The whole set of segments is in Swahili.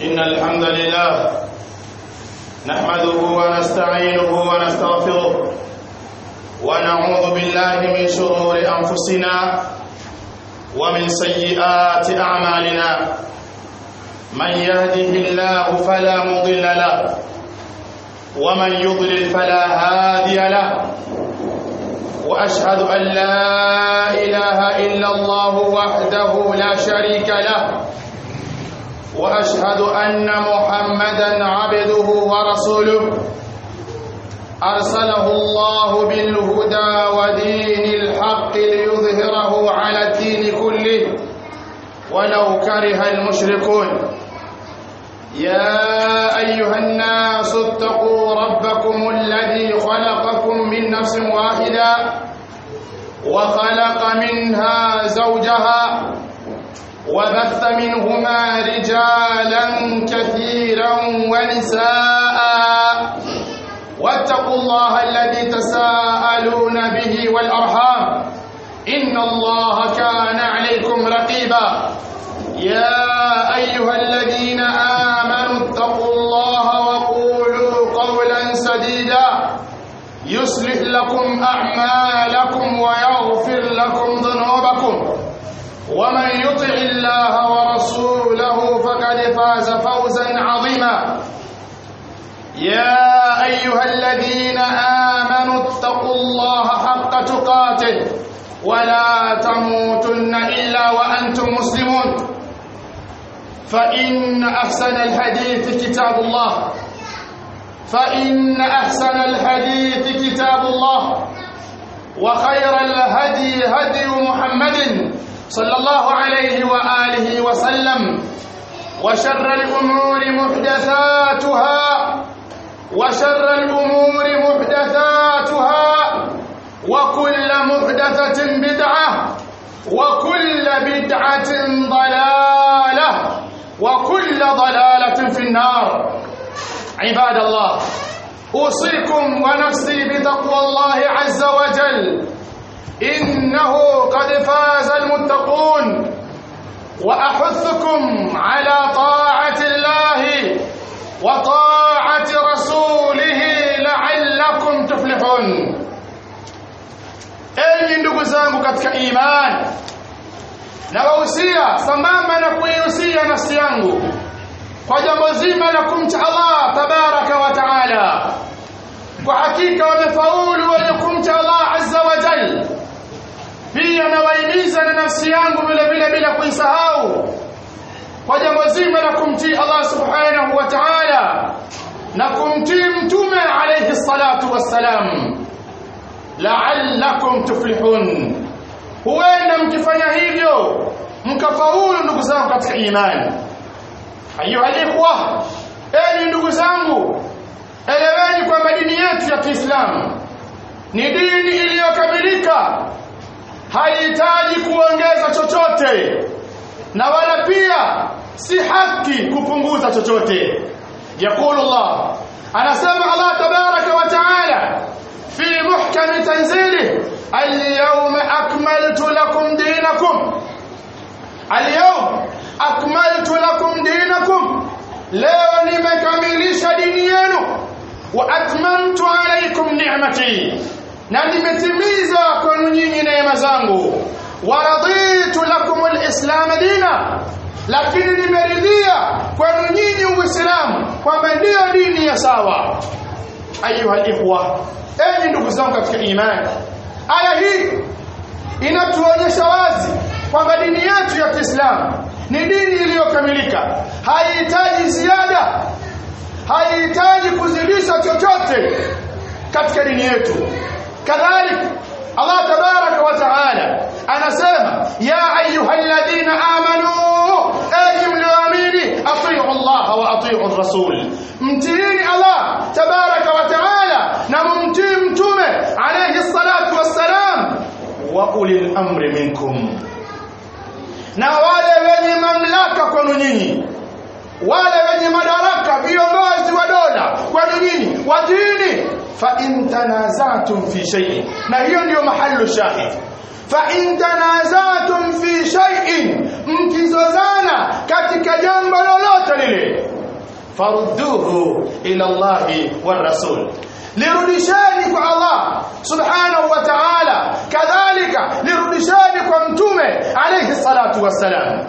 إن الحمد لله نحمده ونستعينه ونستغفره ونعوذ بالله من شرور أنفسنا ومن سيئات أعمالنا من يهده الله فلا مضل له ومن يضلل فلا هادي له واشهد ان لا اله الا الله وحده لا شريك له واشهد ان محمدا عبده ورسوله ارسله الله بالهدى ودين الحق ليظهره على الدين كله ولو كره المشركون يا ايها الناس اتقوا ربكم الذي خلقكم من نفس واحده وخلق منها زوجها وبث منهما رجالا كثيرا ونساء واتقوا الله الذي تساءلون به والارحام ان الله كان عليكم رقيبا يا ايها الذين امنوا اتقوا الله وقولوا قولا سديدا يصلح لكم اعمالكم ويغفر لكم ذنوبكم ومن يطع الله ورسوله فقد فاز فوزا عظيما يا ايها الذين امنوا اتقوا الله حق تقاته ولا تموتن الا وانتم مسلمون فإن أحسن الحديث كتاب الله فإن أحسن الحديث كتاب الله وخير الهدي هدي محمد صلى الله عليه وآله وسلم وشر الأمور محدثاتها وشر الأمور محدثاتها وكل محدثة بدعة وكل بدعة ضلالة وكل ضلالة في النار عباد الله أوصيكم ونفسي بتقوى الله عز وجل إنه قد فاز المتقون وأحثكم على طاعة الله وطاعة رسوله لعلكم تفلحون enyi ndugu zangu katika imani nawahusia sambamba na kuihusia nafsi yangu kwa jambo zima la kumcha Allah tabaraka wa taala kwa hakika wamefaulu wenye kumcha Allah azza wa jal pia nawahimiza na nafsi yangu vile vile bila kuisahau kwa jambo zima la kumtii Allah subhanahu wa ta'ala na kumtii mtume alayhi salatu wassalam la'allakum tuflihun huenda mkifanya hivyo mkafaulu ndugu zangu katika imani ayuha ikhwa enyi ndugu zangu eleweni kwamba dini yetu ya Kiislamu ni dini iliyokamilika haihitaji kuongeza chochote na wala pia si haki kupunguza chochote yakulu Allah anasema Allah tabaraka wa taala في محكم تنزيله اليوم أكملت لكم دينكم اليوم أكملت لكم دينكم leo nimekamilisha dini yenu wa atmamtu alaykum ni'mati na nimetimiza kwenu nyinyi neema zangu wa raditu lakum alislam dina lakini nimeridhia kwenu nyinyi uislamu kwamba ndiyo dini ya sawa ayuha alikhwa enyi ndugu zangu katika imani aya hii inatuonyesha wazi kwamba dini yetu ya Kiislamu ni dini iliyokamilika haihitaji ziada haihitaji kuzidisha chochote katika dini yetu kadhalika Allah tabaraka wa taala anasema ya ayyuhalladhina amanu enyi mlioamini atiu Allah wa atiu rasul mtiini Allah tabaraka wa taala na mumtii mtume alayhi salatu wassalam wa ulil amri minkum na wale wenye mamlaka kwenu nyinyi wale wenye madaraka viongozi wa dola kwenu nyinyi wa dini fa in tanazatum fi shay'in na hiyo ndiyo mahallu shahid fa in tanazatum fi shay'in mkizozana katika jambo lolote lile farudduhu ila Allahi war rasul lirudisheni kwa Allah subhanahu wa ta'ala kadhalika lirudisheni kwa mtume alayhi salatu wassalam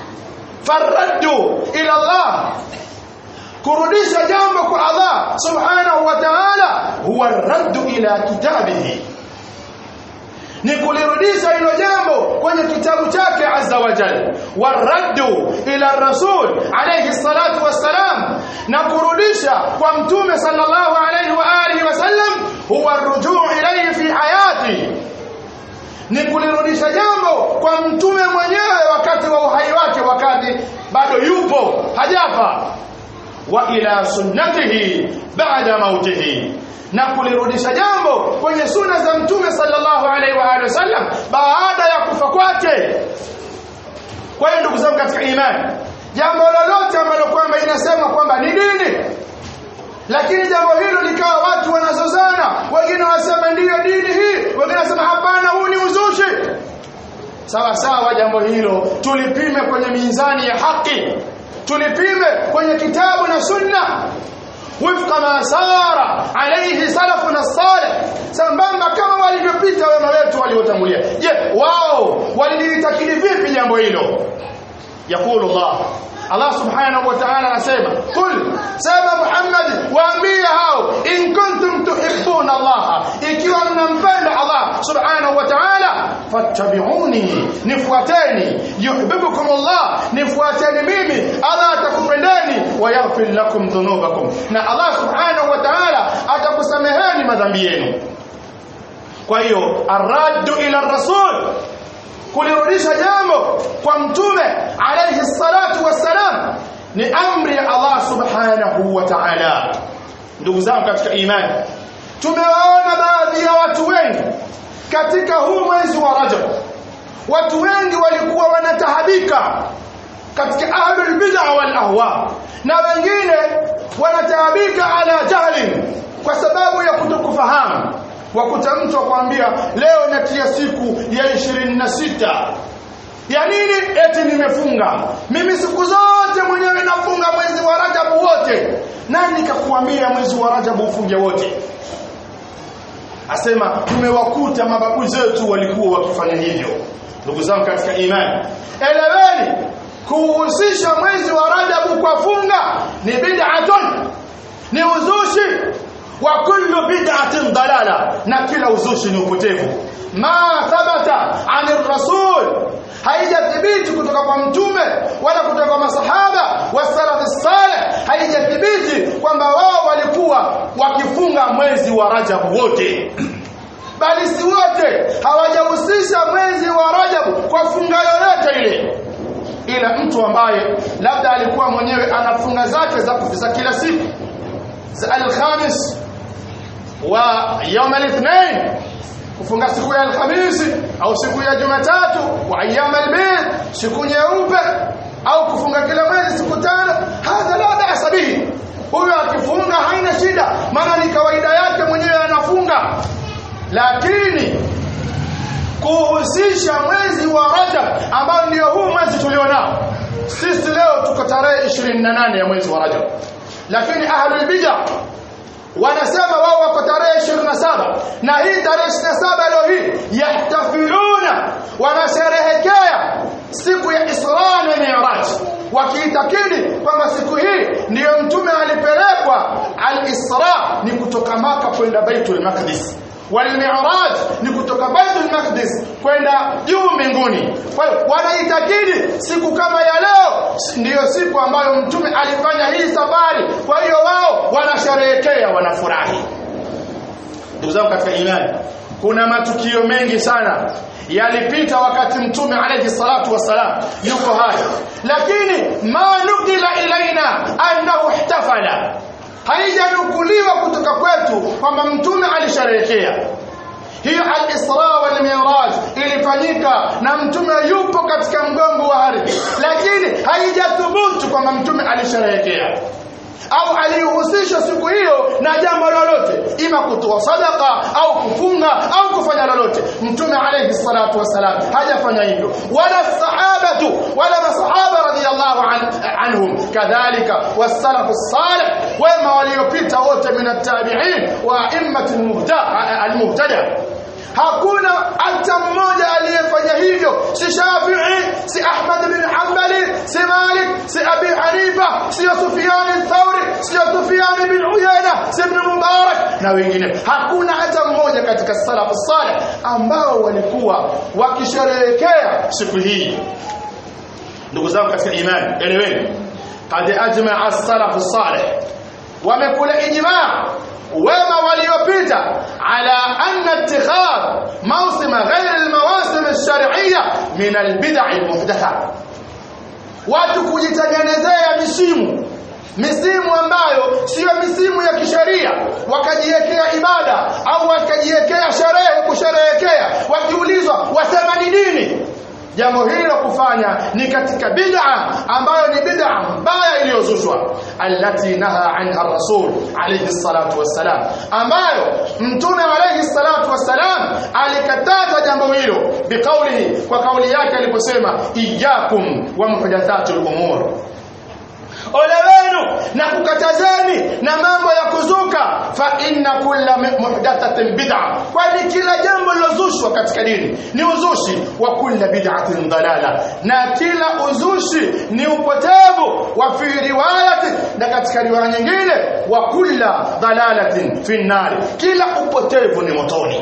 faraddu ila Allah kurudisha jambo kwa Allah subhanahu wa ta'ala huwa raddu ila kitabihi ni kulirudisha hilo jambo kwenye kitabu chake azza wa jalla waraddu ila rasul alayhi salatu wassalam na kurudisha kwa mtume sallallahu alayhi wa alihi wasallam huwa rujuu ilayhi fi hayati ni kulirudisha jambo kwa mtume mwenyewe wakati wa uhai wake wakati bado yupo hajafa wa ila sunnatihi ba'da mautihi na kulirudisha jambo kwenye sunna za mtume sallallahu alaihi wa alihi wasallam baada ya kufa kwake kwa hiyo ndugu zangu katika imani jambo lolote ambalo kwamba inasema kwamba ni dini lakini jambo hilo likawa watu wanazozana wengine wasema ndiyo dini hii wengine wasema hapana huu ni uzushi sawa sawa jambo hilo tulipime kwenye mizani ya haki tulipime kwenye kitabu na sunna wifqa ma sara alayhi salafuna salih sambamba kama walivyopita wema wetu waliotangulia je wao walilitakidi vipi jambo hilo yakulu Allah Allah subhanahu wa ta'ala anasema kul sema Muhammad waambie hao in kuntum tuhibbuna Allah ikiwa mnampenda Allah subhanahu wa ta'ala fattabi'uni nifuateni yuhibbukum Allah nifuateni mimi Allah atakupendeni wa yaghfir lakum dhunubakum na Allah subhanahu wa ta'ala atakusameheni madhambi yenu kwa hiyo arraddu ila rasul kulirudisha jambo kwa mtume alayhi salatu wassalam ni amri ya Allah subhanahu wa ta'ala ndugu zangu katika imani tumewaona baadhi ya watu wengi katika huu mwezi wa Rajab watu wengi walikuwa wanatahabika katika ahlul bid'ah wal ahwa na wengine wanatahabika ala jahlin kwa sababu ya kutokufahamu wakuta mtu akwambia leo natia siku ya 26 ya nini eti nimefunga mimi siku zote mwenyewe nafunga mwezi wa Rajabu wote nani kakuambia mwezi wa Rajabu ufunge wote asema tumewakuta mababu zetu walikuwa wakifanya hivyo ndugu zangu katika imani eleweni kuhusisha mwezi wa Rajabu kwa funga ni bid'atun ni uzushi wa kullu bid'atin dalala na kila uzushi ni upotevu ma thabata ani rasul haijathibiti kutoka kwa mtume wala kutoka kwa masahaba wa salaf salih haijathibiti kwamba wao walikuwa wakifunga mwezi wa Rajab wote bali si wote hawajahusisha mwezi wa Rajab kwa funga yoyote ile ila mtu ambaye labda alikuwa mwenyewe anafunga zake za za kila siku za alhamis wa يوم الاثنين kufunga siku ya alhamisi au siku ya jumatatu wa ayyam albid siku nyeupe au kufunga kila mwezi siku tano hadha la ba'sa bihi huyo akifunga haina shida maana ni kawaida yake mwenyewe anafunga lakini kuhusisha mwezi wa Rajab ambao ndio huu mwezi tulionao sisi leo tuko tarehe 28 ya mwezi wa Rajab lakini ahlul bid'ah wanasema wao wako tarehe 27 na hii tarehe 27 leo hii yahtafiluna wanasherehekea siku ya Isra na Mi'raj wakiitakidi kwamba siku hii ndiyo mtume alipelekwa al-Isra ni kutoka Maka kwenda Baitul Maqdis wal-Mi'raj ni kutoka Baitul Maqdis kwenda juu mbinguni kwa hiyo wanaitakidi siku kama ya leo ndiyo siku ambayo mtume alifanya hii safari kwa hiyo wao wanasherehekea wanafurahi ndugu zangu katika imani kuna matukio mengi sana yalipita wakati mtume alayhi salatu wassalam yuko hai lakini ma nukila ilaina annahu ihtafala haijanukuliwa kutoka kwetu kwamba mtume alisherehekea hiyo al-Isra wal Mi'raj ilifanyika na mtume yupo katika mgongo wa ardhi lakini haijathubutu kwamba mtume alisherehekea au alihusisha siku hiyo na jambo lolote ima kutoa sadaka au kufunga au kufanya lolote mtume alayhi salatu wasalam hajafanya hivyo wala sahabatu wala masahaba radhiyallahu an, anhum kadhalika wasalafu salih wema waliopita wote min at-tabi'in wa immat al-muhtada hakuna hata mmoja aliyefanya hivyo si Shafi'i si Ahmad bin Hanbali si Malik si Abi Hanifa si Sufyan al-Thawri si Sufyan bin Uyayna si Ibn Mubarak na wengine hakuna hata mmoja katika salafu salih ambao walikuwa wakisherehekea siku hii ndugu zangu katika imani eleweni qad ajma'a as-salafu salih wamekula ijma' wema waliopita ala anna ittikhadh mawsim ghayr almawasim alshar'iyya min albid'a almuhdatha watu kujitengenezea misimu misimu ambayo sio misimu ya kisheria wakajiwekea ibada au wakajiwekea sherehe kusherehekea wakiulizwa wasema ni dini jambo hilo kufanya ni katika bid'a ambayo ni bid'a mbaya iliyozushwa allati naha anha rasul alayhi salatu wassalam ambayo mtume alayhi salatu wassalam alikataza jambo hilo biqaulihi kwa kauli yake aliposema iyyakum wa muhdathatul umur ole wenu na kukatazeni na mambo ya kuzuka fa inna kulla muhdathatin bid'a kwani kila jambo lilozushwa katika dini ni uzushi wa kulla bid'atin dalala na kila uzushi ni upotevu wa fi riwayati na katika riwaya nyingine wa kulla dalalatin fi nar kila upotevu ni motoni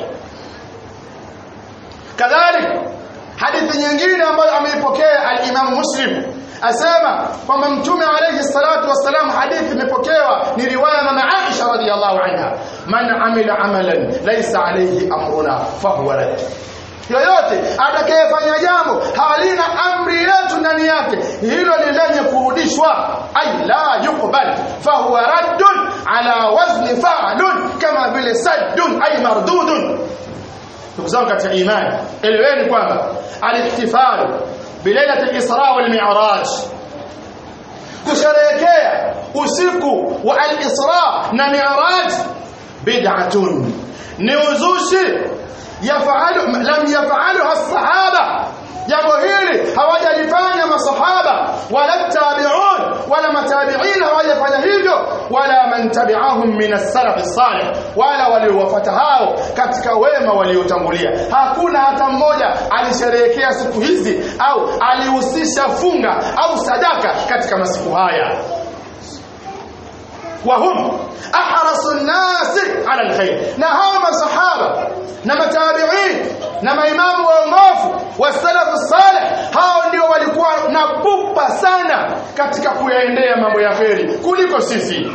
kadhalika hadithi nyingine ambayo ameipokea al-Imam Muslim asema kwamba mtume alayhi salatu wassalam hadithi imepokewa ni riwaya mama Aisha radhiyallahu anha man amila amalan laysa alayhi amruna fahuwa rad yoyote atakayefanya jambo halina amri yetu ndani yake hilo ni lenye kurudishwa ay la yuqbal fahuwa raddun ala wazni fa'lun kama vile saddun ay mardudun ndugu zangu katika imani eleweni kwamba al-ihtifalu بليلة الإسراء والمعراج kusherehekea usiku wa al-Isra na Mi'raj bid'atun ni uzushi yafalu lam yafaluha as-sahaba jambo hili hawajalifanya masahaba wala tabi'un wala matabi'in hawajafanya hivyo wala man tabi'ahum min as-salaf as-salih wala waliowafuata hao katika wema waliotangulia hakuna hata mmoja alisherehekea siku hizi au alihusisha funga au sadaka katika masiku haya وهم احرص الناس على الخير na hao masahaba na matabi'in na maimamu waongofu wasalafu salih hao ndio walikuwa na pupa sana katika kuyaendea mambo ya kheri kuliko sisi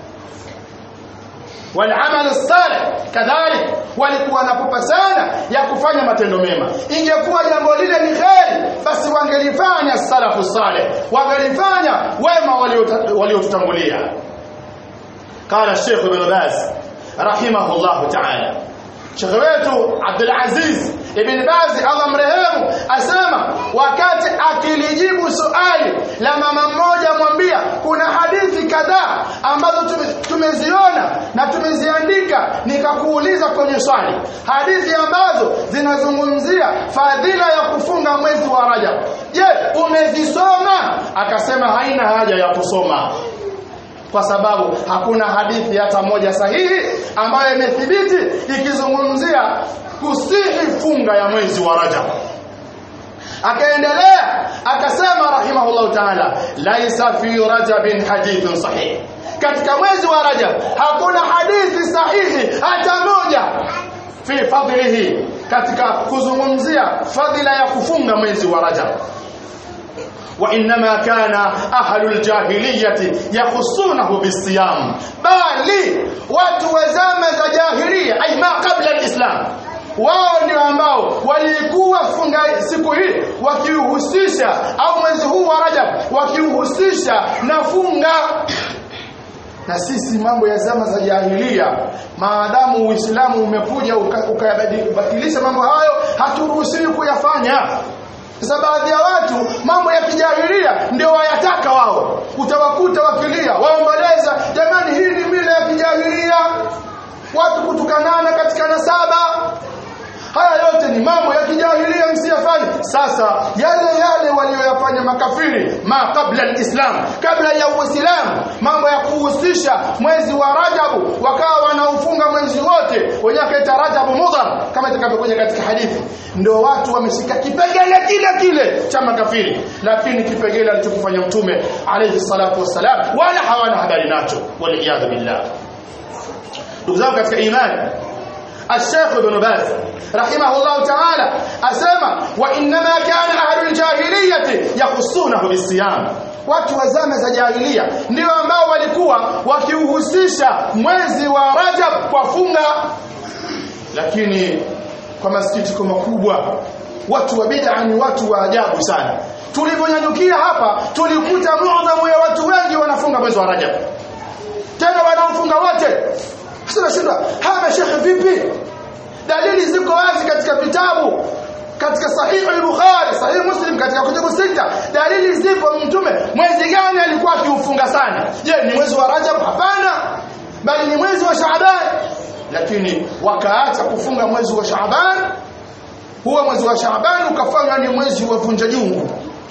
والعمل الصالح كذلك walikuwa na pupa sana ya kufanya matendo mema ingekuwa jambo lile ni kheri basi wangelifanya salafu salih wangelifanya wema waliotutangulia قال الشيخ ابن باز رحمه الله تعالى Sheikh wetu Abdul Aziz Ibn Baz Allah mrehemu asema wakati akilijibu swali la mama mmoja mwambia kuna hadithi kadhaa ambazo tumeziona na tumeziandika nikakuuliza kwenye swali hadithi ambazo zinazungumzia fadhila ya kufunga mwezi wa Rajab je umezisoma akasema haina haja ya kusoma kwa sababu hakuna hadithi hata moja sahihi ambayo imethibiti ikizungumzia kusihi funga ya mwezi wa Rajab akaendelea akasema rahimahullahu ta'ala laisa fi rajabin hadithun sahih katika mwezi wa Rajab hakuna hadithi sahihi hata moja fi fadlihi katika kuzungumzia fadhila ya kufunga mwezi wa Rajab وإنما كان أهل الجاهلية يخصونه بالصيام بل watu wa zama za jahiliya ay ma qabla alislam wao ndio ambao walikuwa funga siku hii wakihusisha au mwezi huu wa Rajab wakihusisha na funga na sisi mambo ya zama za jahiliya maadamu uislamu umekuja ukayabadilisha mambo hayo haturuhusiwi kuyafanya sasa baadhi ya watu mambo ya kijahilia ndio wayataka wao utawakuta wakilia waomboleza jamani hii ni mila ya kijahilia watu kutukanana katika nasaba haya yote ni mambo ya kijahilia msiyafanye sasa yale yale walioyafanya makafiri ma kabla alislam kabla ya uislamu mambo ya kuhusisha mwezi wa rajabu wakawa wanaufunga mwezi wote wenyewe akaita rajabu mudhar kama itakavyokuja katika hadithi ndio watu wameshika kipengele kile kile cha makafiri lakini kipengele alichokifanya mtume alayhi salatu wassalam wala hawana habari nacho waliyadhu billah ndugu zangu katika imani الشيخ ابن باز رحمه الله تعالى أسمى وإنما كان أهل الجاهلية يخصونه بالصيام watu wa zama za jahilia ndio ambao walikuwa wakiuhusisha mwezi wa Rajab kwa funga lakini kwa masikitiko makubwa watu wa bid'a ni watu wa ajabu sana tulivyonyanyukia hapa tulikuta muadhamu ya watu wengi wanafunga mwezi wa Rajab tena wanaofunga wote sasa nashindwa hawa mashekhe vipi dalili ziko wazi katika vitabu katika sahihi al-Bukhari sahihi Muslim katika kutubu sita dalili zipo mtume mwezi gani alikuwa akiufunga sana je ni mwezi wa Rajab hapana bali ni mwezi wa Shaaban lakini wakaacha kufunga mwezi wa Shaaban huwa mwezi wa Shaaban ukafanywa ni mwezi wa vunja jungu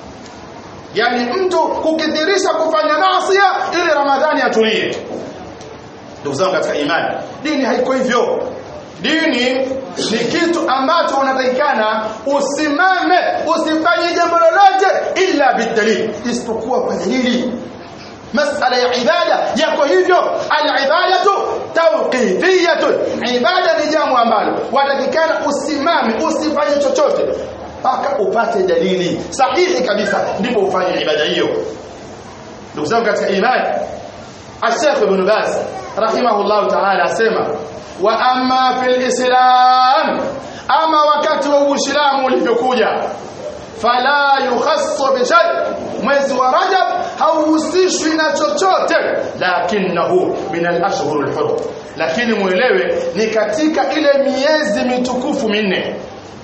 yani mtu kukithirisha kufanya maasiya ili Ramadhani atulie ndugu zangu katika imani dini haiko hivyo dini ni kitu ambacho unatakikana usimame usifanye jambo lolote illa bidalil isipokuwa kwa dalili masala ya ibada yako hivyo alibadatu tawqifiyatun ibada ni jambo ambalo watakikana usimame usifanye chochote mpaka upate dalili sahihi kabisa ndipo ufanye ibada hiyo ndugu zangu katika imani الشيخ ابن باز رحمه الله تعالى asema wa amma fil islam ama wakati wa uislamu ulivyokuja fala yukhassu bi shay mwezi wa rajab hauhusishwi na chochote lakinahu min al-ashhur al-hurum lakini muelewe ni katika ile miezi mitukufu minne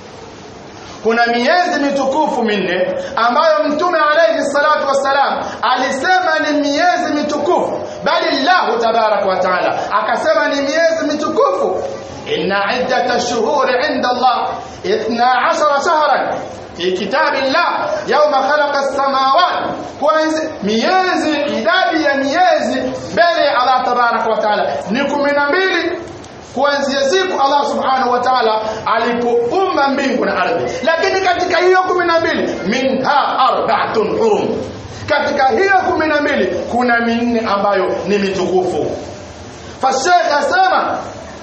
kuna miezi mitukufu minne ambayo mtume alayhi salatu wassalam alisema ni miezi mitukufu bali Allah tabarak wa taala akasema ni miezi mitukufu inna iddat ash-shuhur 'inda Allah 12 shahran fi kitabillah yawma khalaqa as-samawati kwanza miezi idadi ya miezi mbele ya Allah tabarak wa taala ni 12 kuanzia siku Allah subhanahu wa ta'ala alipoumba mbingu na ardhi lakini katika hiyo 12 minha arba'atun hurum katika hiyo 12 kuna minne ambayo ni mitukufu fashekh asema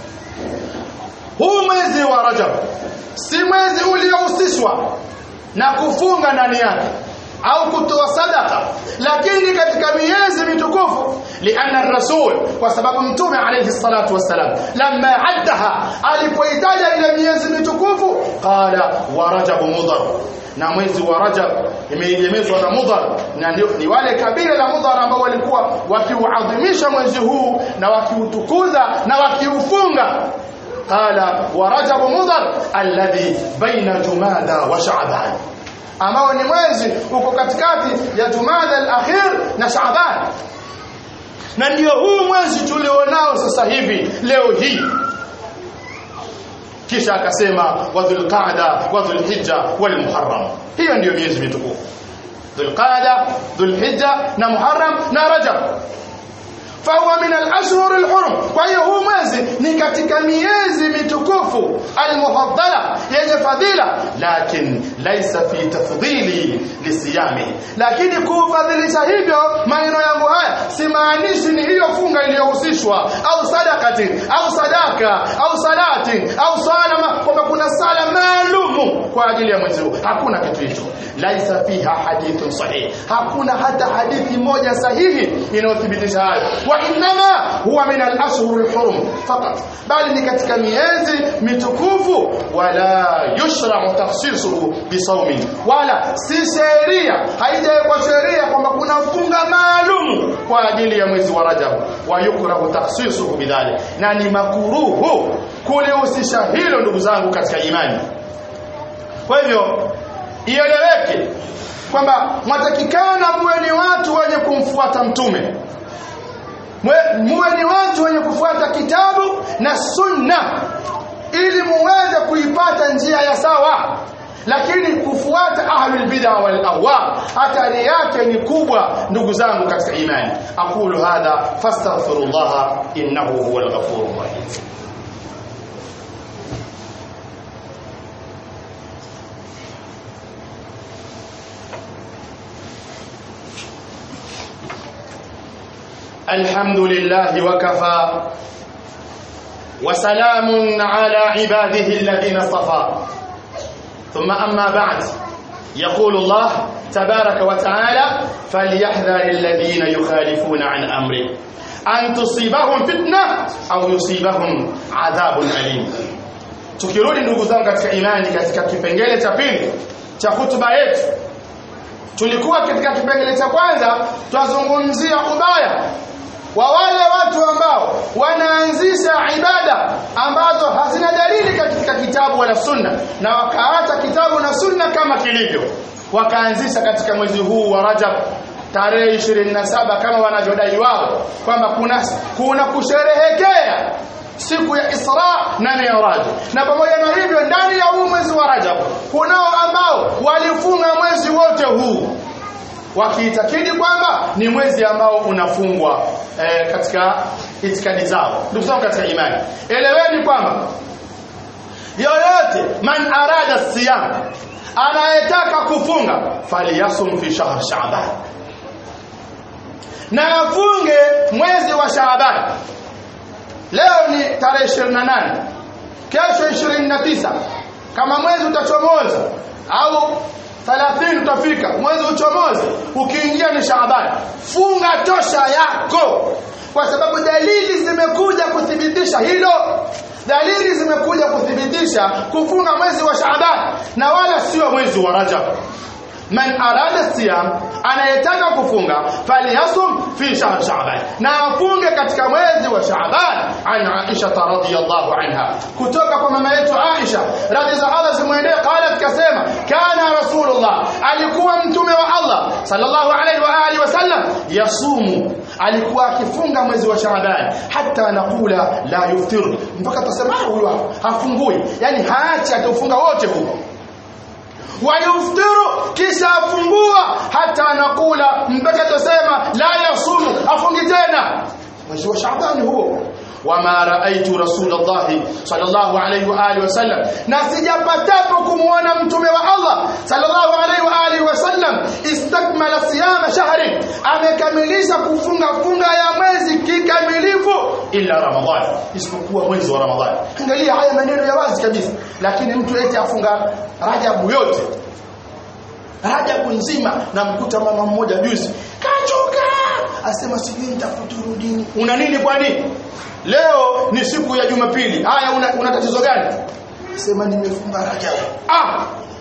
huu mwezi wa Rajab si mwezi uliohusishwa na kufunga ndani yake au kutoa sadaka lakini katika miezi mitukufu lianna rasul kwa sababu mtume alayhi salatu wassalam lamma addaha alipoitaja ile miezi mitukufu qala wa rajab mudhar na mwezi wa rajab imeegemezwa na mudhar na ndio ni wale kabila la mudhar ambao walikuwa wakiuadhimisha mwezi huu na wakiutukuza na wakiufunga qala wa rajab mudhar alladhi baina jumada wa sha'ban ambao ni mwezi uko katikati ya Jumada al-akhir na Shaaban na ndio huu mwezi tulionao sasa hivi leo hii kisha akasema wa dhulqa'da wa dhulhijja wal muharram hiyo ndiyo miezi mitukufu dhulqa'da dhulhijja na muharram na rajab fahuwa min al-ashhur al-hurum kwa hiyo huu mwezi ni katika miezi mitukufu al-mufaddala yenye fadhila lakin laysa fi tafdhili lisiyami lakini kufadhilisha hivyo maneno yangu haya simaanishi ni hiyo funga iliyohusishwa au sadakati au sadaka au salati au sala kwamba kuna sala maalumu kwa ajili ya mwezi huu hakuna kitu hicho laisa fiha hadithun sahih hakuna hata hadithi moja sahihi inayothibitisha hayo wa inma huwa min al-ashhur al-hurum faqat bali ni katika miezi mitukufu wala yushra'u takhsisuhu bisawmin wala si sheria haijawekwa sheria kwamba kuna funga maalum kwa ajili ya mwezi wa Rajab wa yukrahu takhsisuhu bidhalik na ni makuruhu kulihusisha hilo ndugu zangu katika imani kwa hivyo ieleweke kwamba mwatakikana muwe ni watu wenye kumfuata mtume muwe ni watu wenye kufuata kitabu na sunna ili muweze kuipata njia ya sawa lakini kufuata ahlul bid'a wal ahwa hatari yake ni kubwa ndugu zangu katika imani aqulu hadha fastaghfirullah innahu huwal ghafurur rahim الحمد لله وكفى وسلام على عباده الذين اصطفى ثم أما بعد يقول الله تبارك وتعالى فليحذر الذين يخالفون عن أمره أن تصيبهم فتنة أو يصيبهم عذاب أليم tukirudi ndugu zangu katika imani katika kipengele cha pili cha hutuba yetu tulikuwa katika kipengele cha kwanza twazungumzia ubaya wa wale watu ambao wanaanzisha ibada ambazo hazina dalili katika kitabu wala sunna na wakaacha kitabu na sunna kama kilivyo wakaanzisha katika mwezi huu wa Rajab tarehe 27 kama wanavyodai wao kwamba kuna kuna kusherehekea siku ya Isra na Mi'raj na pamoja na hivyo ndani ya huu mwezi wa Rajab kunao ambao walifunga mwezi wote huu wakiitakidi kwamba ni mwezi ambao unafungwa e, katika itikadi zao ndugu zangu katika imani eleweni kwamba yoyote man arada siyam anayetaka kufunga faliyasum fi shahr shaaban na afunge mwezi wa shaaban leo ni tarehe 28 kesho 29 kama mwezi utachomoza au 30 utafika mwezi uchomoze ukiingia ni Shaaban funga tosha yako kwa sababu dalili zimekuja kuthibitisha hilo dalili zimekuja kuthibitisha kufunga mwezi wa Shaaban na wala sio mwezi wa Rajab man arada siyam anayetaka kufunga falyasum fi shahr sha'ban na afunge katika mwezi wa sha'ban an aisha radhiyallahu anha kutoka kwa mama yetu aisha radhi za Allah zimwendee qalat kasema kana rasulullah alikuwa mtume wa Allah sallallahu alayhi wa alihi wasallam yasumu alikuwa akifunga mwezi wa sha'ban hata nakula la yuftir mpaka tusema huyo hafungui yani haachi atofunga wote huko wayuftiru kisha afungua hata anakula mpaka tusema la yasumu afungi tena mwezi wa Shaabani huo wama raaitu rasulullah sallallahu alayhi wa alihi wasallam na sijapatapo kumuona mtume wa Allah sallallahu alayhi wa alihi wasallam istakmala siyama shahri amekamilisha kufunga funga ya mwezi kikamilifu illa ramadhan isipokuwa mwezi wa ramadhan angalia haya maneno ya wazi kabisa lakini mtu eti afunga rajabu yote rajabu nzima na mkuta mama mmoja juzi kachoka asema sijui nitafuturu dini una nini kwani leo ni siku ya jumapili haya una, una tatizo gani sema nimefunga rajabu ah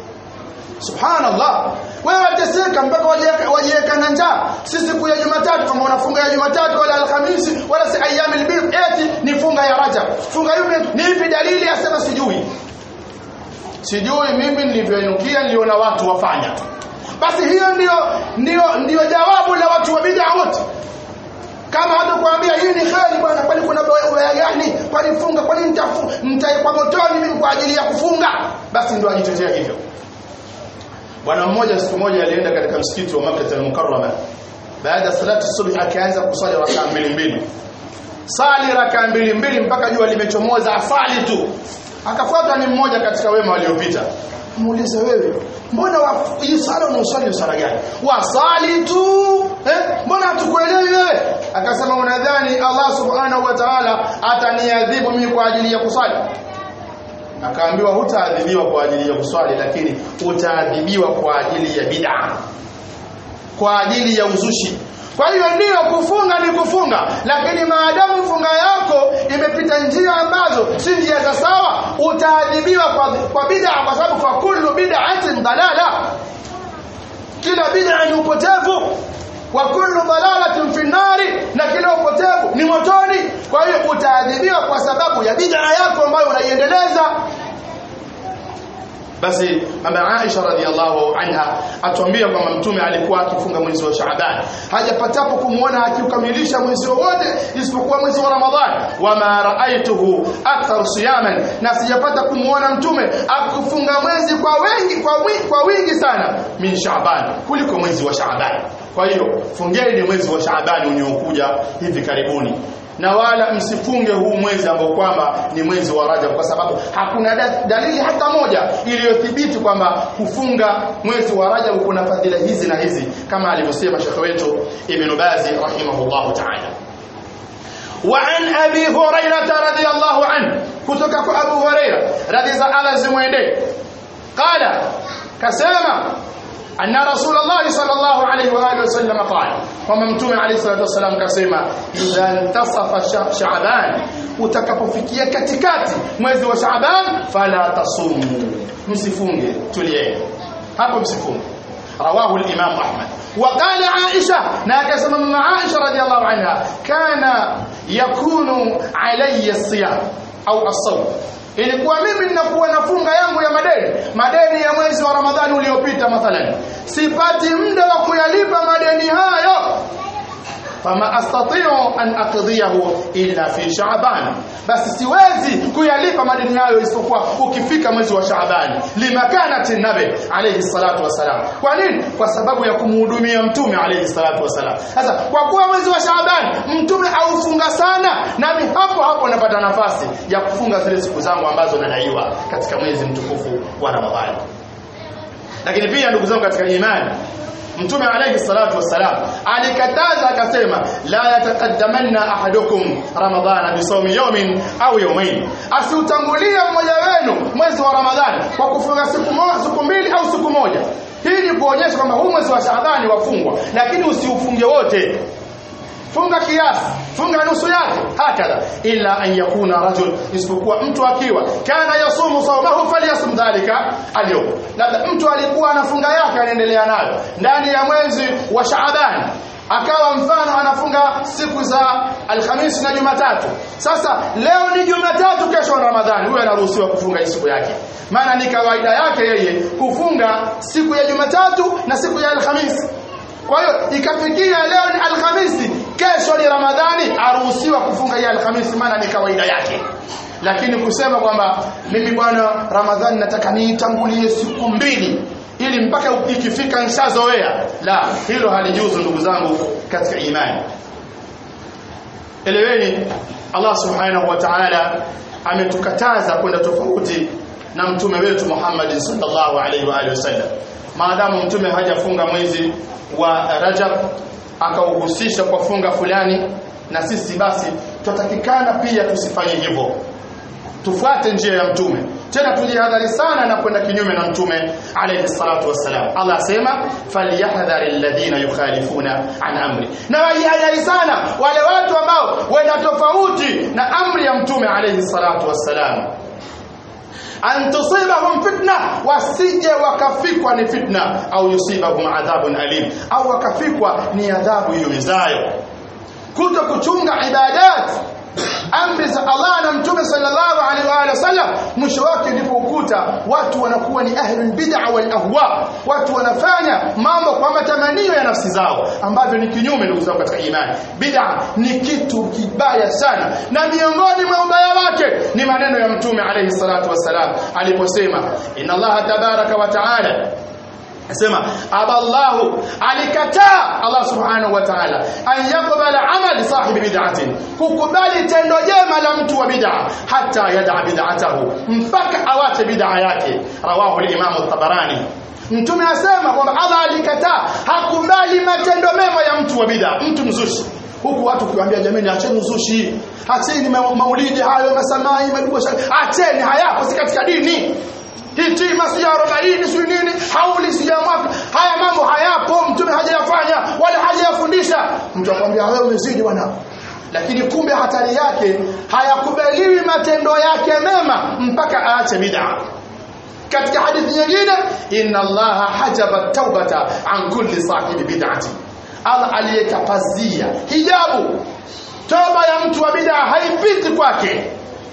subhanallah wewe wateseka mpaka wajiweka na njaa si siku ya jumatatu kama unafunga ya jumatatu wala alhamisi wala si ayyamil bid eti ni funga ya rajab funga yupi ni ipi dalili asema sijui sijui mimi nilivyoinukia niliona watu wafanya basi hiyo ndio ndio ndio jawabu la watu wa bid'a wote kama hata kuambia hii ni kheri bwana kwani kuna ubaya gani kwani funga kwani nitaekwa motoni mimi kwa ajili ya kufunga basi ndio ajitetea hivyo bwana mmoja siku moja alienda katika msikiti wa Makkah al-Mukarrama baada ya salati subhi akaanza kusali rakaa mbili mbili sali rakaa mbili mbili mpaka jua limechomoza asali tu akafuata ni mmoja katika wema waliopita muulize wewe mbona hii sala unaosali sala gani wasali tu eh mbona hatukuelewi wewe akasema unadhani Allah subhanahu wa ta'ala ataniadhibu mimi kwa ajili ya kusali akaambiwa hutaadhibiwa kwa ajili ya kuswali lakini utaadhibiwa kwa ajili ya bid'a kwa ajili ya uzushi kwa hiyo ndio kufunga ni kufunga lakini maadamu funga yako imepita njia ambazo si njia za sawa utaadhibiwa kwa, kwa bid'a kwa sababu kwa kullu bid'atin dalala kila bid'a ni upotevu wa kullu dalalatin fi nari na kila upotevu ni motoni kwa hiyo utaadhibiwa kwa sababu ya bid'a yako ambayo unaiendeleza basi mama Aisha radhiallahu anha atuambia kwamba mtume alikuwa akifunga mwezi wa Shaaban hajapatapo kumuona akiukamilisha mwezi wowote isipokuwa mwezi wa Ramadhan wama raaituhu akthar siyaman na sijapata kumuona mtume akufunga mwezi kwa wengi kwa wingi, kwa wingi sana min Shaaban kuliko mwezi wa Shaaban kwa hiyo fungeni mwezi wa Shaaban unaokuja hivi karibuni na wala msifunge huu mwezi ambao kwamba ni mwezi wa Rajab kwa sababu hakuna da- dalili hata moja iliyothibiti kwamba kufunga mwezi wa Rajab kuna fadhila hizi na hizi kama alivyosema shekhe wetu Ibn Bazi rahimahullahu ta'ala وعن أبي هريرة رضي الله عنه كتك أبو هريرة رضي الله زمويني قال كسامة أن رسول الله صلى الله عليه وآله وسلم قال وممتوم عليه الصلاة والسلام كسيما إذا انتصف الش- شعبان utakapofikia katikati mwezi wa Shaaban fala tasumu msifunge tulieni hapo msifunge رواه الإمام أحمد وقال عائشة ناكس من عائشة رضي الله عنها كان يكون علي الصيام أو الصوم ilikuwa mimi ninakuwa nafunga yangu ya madeni madeni ya mwezi wa ramadhani uliopita mathalan sipati muda wa kuyalipa madeni hayo fama astati'u an aqdiyahu illa fi sha'ban basi siwezi kuyalipa madeni hayo isipokuwa ukifika mwezi wa sha'ban limakanati nabi alayhi salatu wasalam kwa nini kwa sababu ya kumhudumia mtume alayhi salatu wasalam sasa kwa kuwa mwezi wa sha'ban mtume aufunga sana nami hapo hapo napata nafasi ya kufunga zile siku zangu ambazo nadaiwa katika mwezi mtukufu wa ramadhani lakini pia ndugu zangu katika imani mtume alayhi salatu wassalam alikataza akasema la yataqaddamanna ahadukum ramadhana bisawmi yawmin au yawmayn asiutangulie mmoja wenu mwezi wa ramadhani kwa kufunga siku moja siku mbili au siku moja hii ni kuonyesha kwamba huu mwezi wa shaabani wafungwa lakini usiufunge wote funga kiasi funga nusu yake hakadha illa an yakuna rajul isipokuwa mtu akiwa kana yasumu sawmahu falyasum dhalika alyawm labda mtu alikuwa anafunga yake anaendelea nayo ndani ya mwezi wa Shaaban akawa mfano anafunga siku za Alhamisi na Jumatatu. Sasa leo ni Jumatatu, kesho ni Ramadhani, huyo anaruhusiwa kufunga hii siku yake, maana ni kawaida yake yeye kufunga siku ya Jumatatu na siku ya Alhamisi. Kwa hiyo ikafikia leo ni Alhamisi, kesho ni Ramadhani, aruhusiwa kufunga hii Alhamisi, maana ni kawaida yake. Lakini kusema kwamba mimi bwana Ramadhani nataka niitangulie siku mbili ili mpaka ikifika nishazoea, la, hilo halijuzu ndugu zangu katika imani. Eleweni, Allah subhanahu wa ta'ala ametukataza kwenda tofauti na mtume wetu Muhammad sallallahu alaihi wa alihi wasallam. Maadamu mtume hajafunga mwezi wa Rajab akauhusisha kwa funga fulani, na sisi basi tutatakikana pia tusifanye hivyo, tufuate njia ya mtume tena tujihadhari sana na kwenda kinyume na mtume alayhi salatu wassalam. Allah asema falyahdhari alladhina yukhalifuna an amri, na wajihadhari sana wale watu ambao wenda tofauti na amri ya mtume alayhi salatu wassalam an tusibahum fitna, wasije wakafikwa ni fitna, au yusibahum adhabun alim, au wakafikwa ni adhabu iumizayo. Kuto kuchunga ibadat amri za Allah na mtume sallallahu alaihi wa alihi wasallam, mwisho wake ndipo ukuta watu wanakuwa ni ahlul bid'a wal ahwa, watu wanafanya mambo kwa matamanio ya nafsi zao, ambavyo ni kinyume, ndugu zangu katika imani. Bid'a ni kitu kibaya sana, na miongoni mwa ubaya wake ni maneno ya mtume alaihi salatu wassalam aliposema, inna Allah tabaraka wa taala Asema aballahu alikataa Allah subhanahu wa ta'ala an yakubala amali sahibi bid'atin, kukubali tendo jema la mtu wa bid'a hata yada bid'atahu, mpaka awache bid'a yake. Rawahu al-Imam at-Tabarani. Mtume asema kwamba Allah alikataa, hakubali matendo mema ya mtu wa bid'a, mtu mzushi huku watu ukiwaambia jamani, acheni uzushi, acheni maulidi hayo, masamai, madua, acheni hayapo, si katika dini hitima si arobaini si nini hauli si ya mwaka haya mambo hayapo mtume hajayafanya wala hajayafundisha mtu akwambia wewe umezidi bwana lakini kumbe hatari yake hayakubaliwi matendo yake mema mpaka aache bid'a katika hadithi nyingine inna allaha hajaba taubata an kulli sahibi bid'ati Allah aliyekapazia hijabu toba ya mtu wa bid'a haipiti kwake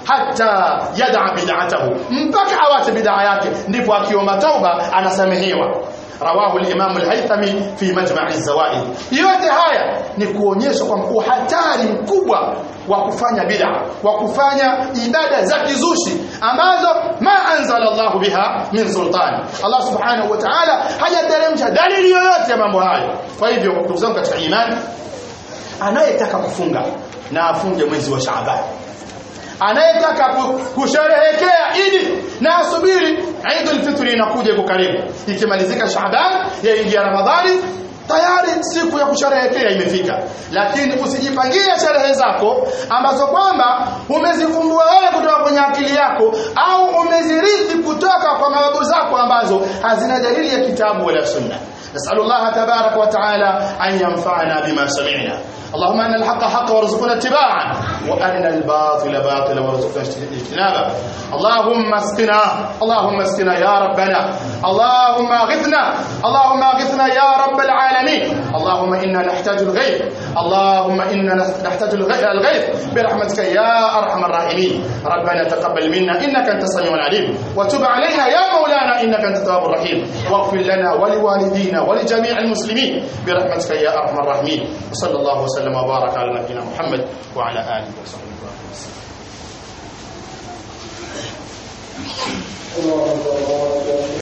hatta yad'a bid'atahu mpaka awache bid'a yake ndipo akiomba tauba anasamehewa rawahu al-imam al-haythami fi majma' az-zawaid yote haya ni kuonyesha kwamba uhatari mkubwa wa kufanya bid'a wa kufanya ibada za kizushi ambazo ma anzala Allah biha min sultani Allah subhanahu wa ta'ala hajateremsha dalili yoyote ya mambo hayo kwa hivyo ndugu zangu katika imani anayetaka kufunga na afunge mwezi wa Shaaban anayetaka kusherehekea Idi na asubiri Eidul Fitr inakuja iko karibu ikimalizika Shaaban yaingia Ramadhani tayari siku ya kusherehekea imefika lakini usijipangie sherehe zako ambazo kwamba umezifumbua wewe kutoka kwenye akili yako au umezirithi kutoka kwa mababu zako ambazo hazina dalili ya kitabu wala sunna نسأل الله تبارك وتعالى أن ينفعنا بما سمعنا اللهم أن الحق حق وارزقنا اتباعه وأن الباطل باطل وارزقنا اجتنابه اللهم اسقنا اللهم اسقنا يا ربنا اللهم اغثنا اللهم اغثنا يا رب العالمين اللهم إنا نحتاج الغيث اللهم إنا نحتاج الغيث برحمتك يا أرحم الراحمين ربنا تقبل منا إنك أنت السميع العليم وتب علينا يا مولانا إنك أنت التواب الرحيم واغفر لنا ولوالدينا ولجميع المسلمين برحمتك يا أرحم الراحمين وصلى الله وسلم وبارك على نبينا محمد وعلى آله وصحبه وسلم الله